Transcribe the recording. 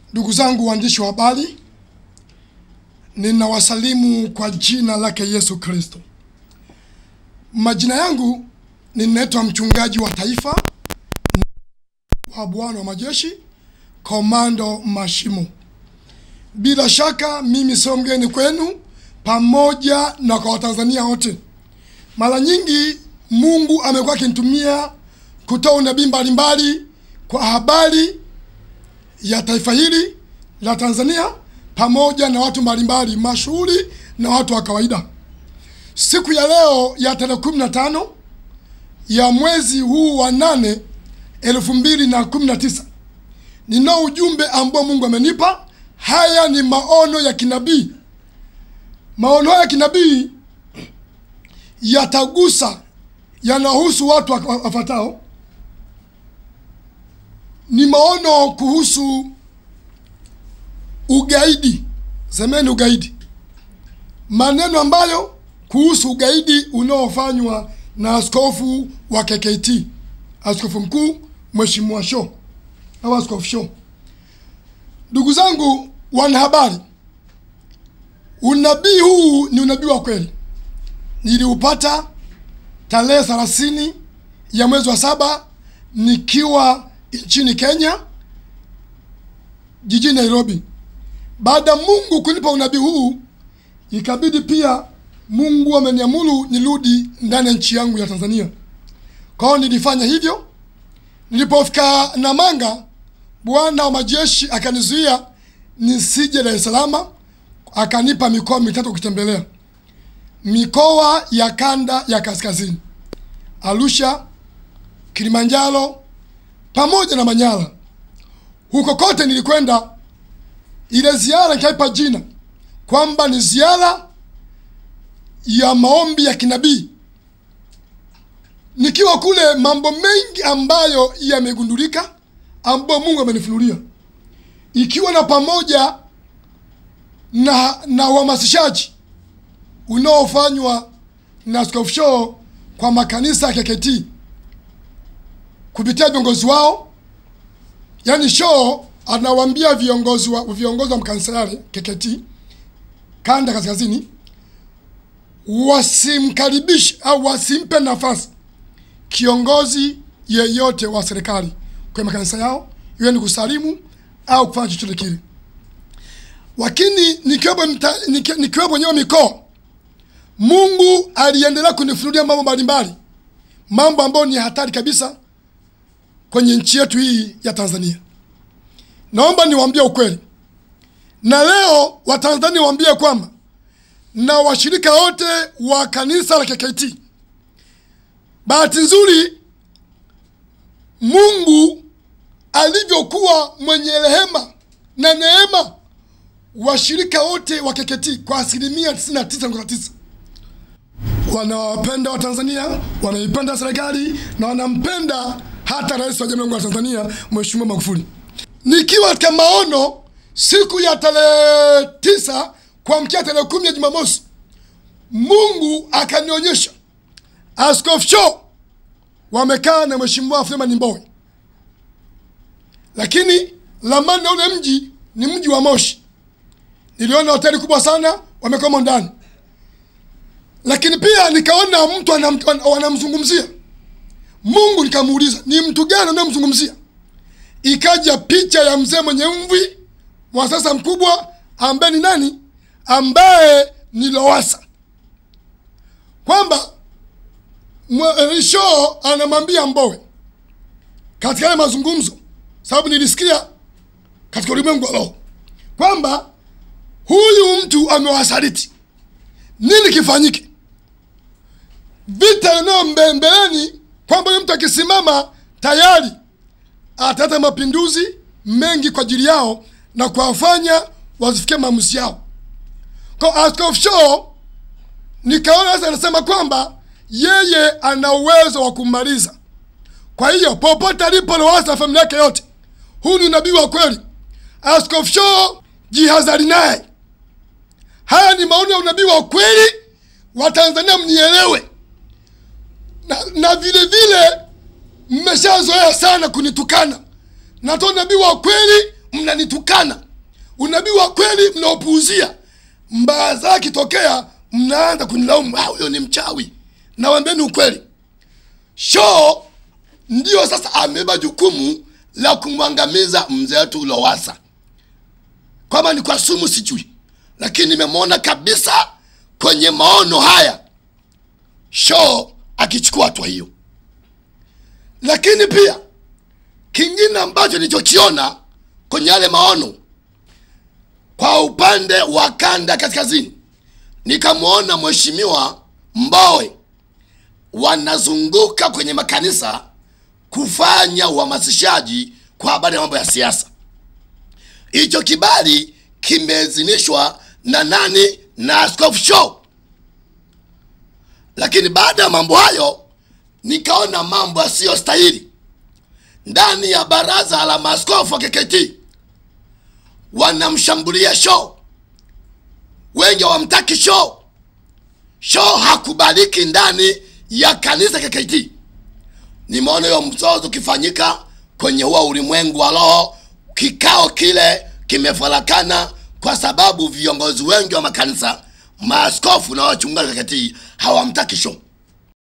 Ndugu zangu waandishi wa habari, ninawasalimu kwa jina lake Yesu Kristo. Majina yangu ninaitwa mchungaji wa taifa wa Bwana wa majeshi, Komando Mashimo. Bila shaka mimi sio mgeni kwenu, pamoja na kwa Watanzania wote. Mara nyingi Mungu amekuwa akinitumia kutoa unabii mbalimbali kwa habari ya taifa hili la Tanzania pamoja na watu mbalimbali mashuhuri na watu wa kawaida. Siku ya leo ya tarehe kumi na tano ya mwezi huu wa nane elfu mbili na kumi na tisa ninao ujumbe ambao Mungu amenipa. Haya ni maono ya kinabii. Maono haya ya kinabii yatagusa, yanahusu watu wafatao ni maono kuhusu ugaidi. Semeni ugaidi, maneno ambayo kuhusu ugaidi unaofanywa na askofu wa KKT, askofu mkuu Mheshimiwa Sho au askofu Sho. Ndugu zangu wanahabari, unabii huu ni unabii wa kweli. Niliupata tarehe thelathini ya mwezi wa saba nikiwa nchini Kenya, jijini Nairobi. Baada ya Mungu kunipa unabii huu, ikabidi pia Mungu ameniamuru nirudi ndani ya nchi yangu ya Tanzania. Kwa hiyo nilifanya hivyo. Nilipofika Namanga, Bwana wa majeshi akanizuia nisije Dar es Salaam, akanipa mikoa mitatu kutembelea, mikoa ya kanda ya kaskazini, Arusha, Kilimanjaro pamoja na Manyara. Huko kote nilikwenda, ile ziara nikaipa jina kwamba ni ziara ya maombi ya kinabii. Nikiwa kule, mambo mengi ambayo yamegundulika, ambayo Mungu amenifunulia, ikiwa na pamoja na na uhamasishaji unaofanywa na Askofu Sho kwa makanisa ya KKT kupitia viongozi wao, yaani Sho anawaambia viongozi wa viongozi wa mkanisa yale KKT kanda kaskazini wasimkaribishe au wasimpe nafasi kiongozi yeyote wa serikali kwenye makanisa yao, iwe ni kusalimu au kufanya chochote kile. Lakini nikiwepo nikiwepo wenyewe mikoa, Mungu aliendelea kunifunulia mambo mbalimbali, mambo ambayo ni hatari kabisa kwenye nchi yetu hii ya Tanzania. Naomba niwaambie ukweli, na leo Watanzania waambie kwamba na washirika wote wa kanisa la KKT, bahati nzuri Mungu alivyokuwa mwenye rehema na neema, washirika wote wa KKT kwa asilimia 99.9 wanawapenda Watanzania, wanaipenda serikali na wanampenda hata rais wa Jamhuri ya Tanzania Mheshimiwa Magufuli. Nikiwa katika maono siku ya tarehe tisa kuamkia tarehe kumi ya Jumamosi, Mungu akanionyesha Askofu Sho wamekaa na Mheshimiwa Freeman Mbowe, lakini ramani ya ule mji ni mji wa Moshi. Niliona hoteli kubwa sana wamekoma ndani, lakini pia nikaona mtu wanamzungumzia Mungu nikamuuliza ni mtu gani unayemzungumzia? Ikaja picha ya mzee mwenye mvi mwasasa mkubwa ambaye ni nani? Ambaye ni Lowassa, kwamba Sho anamwambia Mbowe katika yale mazungumzo, sababu nilisikia katika ulimwengu wa roho kwamba huyu mtu amewasaliti. Nini kifanyike? Vita inayo mbeleni kwamba huyu mtu akisimama tayari ataleta mapinduzi mengi kwa ajili yao na kuwafanya wasifikie maamuzi yao. Kwa Askofu Sho nikaona sasa anasema kwamba yeye ana uwezo wa kummaliza. Kwa hiyo popote alipo Lowassa na familia yake yote, huu ni unabii wa kweli. Askofu Sho, jihadhari naye. Haya ni maono ya unabii wa kweli, wa Tanzania mnielewe na, na vile vile mmeshazoea sana kunitukana. Natoa nabii wa kweli mnanitukana unabii wa kweli mnaopuuzia mbaya zake kitokea mnaanza kunilaumu "Ah, huyo ni mchawi nawambeni ukweli shoo ndiyo sasa amebeba jukumu la kumwangamiza mzee wetu lowasa kwamba ni kwa sumu sijui lakini nimemwona kabisa kwenye maono haya shoo akichukua hatua hiyo lakini pia kingine ambacho nilichokiona kwenye yale maono kwa upande wa kanda kaskazini nikamwona mheshimiwa mbowe wanazunguka kwenye makanisa kufanya uhamasishaji kwa habari ya mambo ya siasa hicho kibali kimeidhinishwa na nani na askofu show lakini baada ya mambo hayo nikaona mambo yasiyostahili ndani ya baraza la maaskofu wa kkt wanamshambulia show wengi hawamtaki show show hakubaliki ndani ya kanisa kkt nimeona hiyo mzozo ukifanyika kwenye huo ulimwengu wa roho kikao kile kimefarakana kwa sababu viongozi wengi wa makanisa maaskofu na wachungaji kkt hawamtaki show